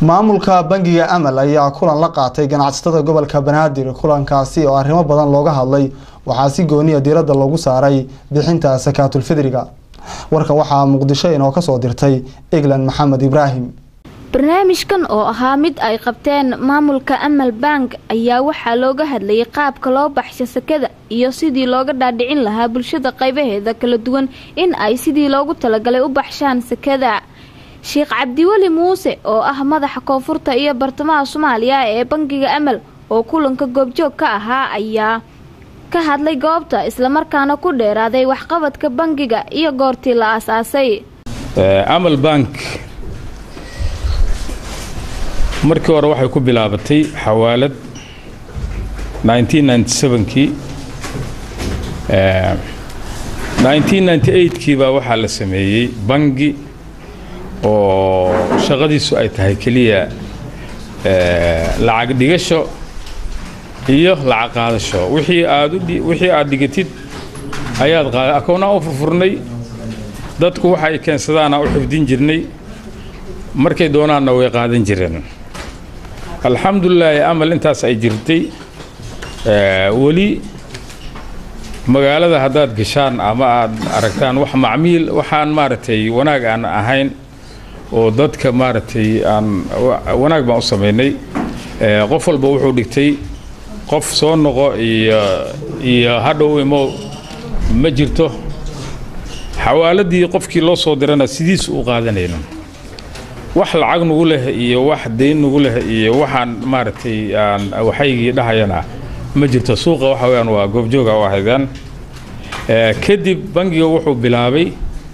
maamulka bangiga amal ayaa kulan la qaatay ganacsatada gobolka banaadir kulankaasi oo arrimo badan looga hadlay waxaa si gooniya diiradda loogu saaray bixinta sakaatulfidriga warkan waxaa muqdisho inoo kasoo dirtay eglan maxamed ibraahim barnaamijkan oo ahaa mid ay qabteen maamulka amal bank ayaa waxaa looga hadlayay qaabka loo baxsho sakada iyo sidii looga dhaadhicin lahaa bulshada qaybaheeda kala duwan in ay sidii loogu talagalay u baxshaan sakada sheekh cabdiweli muuse oo ah madaxa koonfurta iyo bartamaha soomaaliya ee bangiga amal oo kulanka goobjoog ka ahaa ayaa ka hadlay goobta islamarkaana ku dheeraaday waxqabadka bangiga iyo goortii la aasaasay amal bank markii hore waxay ku bilaabatay xawaalad kii kii baa waxaa la sameeyey bangi oo shaqadiisu ay tahay keliya lacag dhigasho iyo lacag qaadasho wixii aad wixii aad dhigatid ayaad qaada akoonnaa u furfurnay dadku waxa ay keensadaana u xifdin jirnay markay doonaanna way qaadan jireen alxamdulilaahi amal intaas ay jirtay weli magaalada haddaad gashaan ama aad aragtaan wax macmiil waxaan maaragtay wanaag aan ahayn oo dadka maaragtay aan wanaag baan u samaynay qof walba wuxuu dhigtay qof soo noqo iyo iyo hadhow imo ma jirto xawaaladii qofkii loo soo dirana sidiisu u qaadanayno wax lacag nugu leh iyo wax dayn nugu leh iyo waxaan maaragtay aan waxaygii dhahayana ma jirto suuqa waxa weyaan waa goobjooga u ahaydaan kadib bangiga wuxuu bilaabay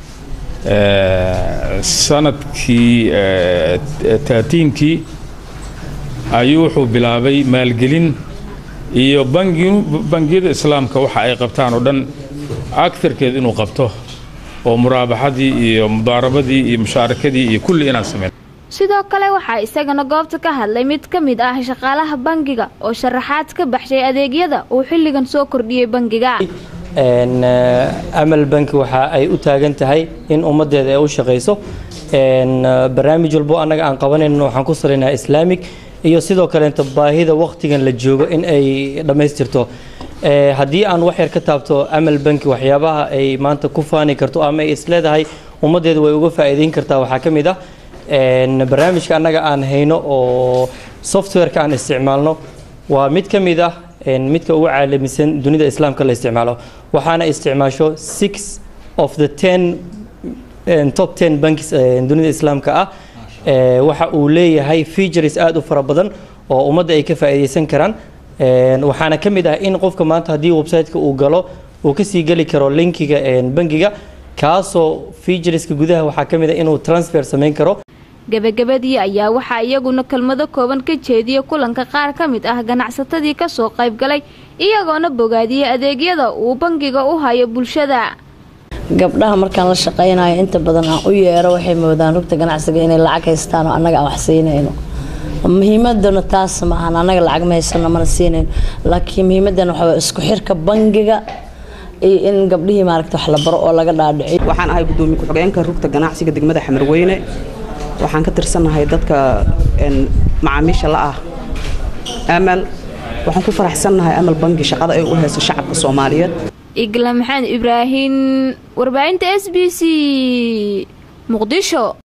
sanadkii taatiinkii ayuu wuxuu bilaabay maalgelin iyo bangiyada islaamka waxa ay qabtaan oo dhan agtarkeed inuu qabto oo muraabaxadii iyo mudaarabadii iyo mushaarakadii iyo kulli inaan sameyn sidoo kale waxaa isagana goobta ka hadlay mid ka mid ah shaqaalaha bangiga oo sharaxaad ka baxshay adeegyada uu xilligan soo kordhiyey bangiga amal banki waxa ay u taagan tahay in ummaddeeda ay u shaqayso barnaamij walbo annaga aan qabanayno waxaan ku salaynaa islaamic iyo sidoo kaleenta baahida wakhtigan la joogo in ay dhammaystirto haddii aan wax yar ka taabto amal banki waxyaabaha ay maanta ku faani karto ama ay isleedahay ummaddeedu way uga faa'iidayn kartaa waxaa ka mid ah barnaamijka annaga aan hayno oo softwareka aan isticmaalno waa mid ka mid ah midka ugu caalamisan dunida islaamka la isticmaalo waxaana isticmaasho six of the ten top ten banks dunida islaamka ah waxa uu leeyahay features aada u fara badan oo ummadda ay ka faa'iidaysan karaan waxaana ka mid ah in qofka maanta haddii website-ka uu galo uu kasii geli karo linkiga bangiga kaasoo featureska gudaha waxaa ka mid ah inuu transfer samayn karo gebagabadii ayaa waxaa iyaguna kelmado kooban ka jeediyay kulanka qaar ka mid ah ganacsatadii kasoo qayb galay iyagoona bogaadiyey adeegyada uu bangiga u hayo bulshada gabdhaha markaan la shaqaynayo inta badan aan u yeero waxay moodaan rugta ganacsiga inay lacag haystaan oo annaga aan wax siinayno muhiimadana taas ma ahan annaga lacag ma haysano mana siinayno laakiin muhiimadana waxaa isku xirka bangiga iyo in gabdhihii maaragta wax la baro oo laga dhaadhiciyo waxaan ahay gudoomiye ku-xigeenka rugta ganacsiga degmada xamarweyne waxaan ka tirsannahay dadka macaamiisha la ah amal waxaan ku faraxsannahay amal bangi shaqada ay u hayso shacabka soomaaliyeed igla maxamed ibraahin warbaahinta s b c muqdisho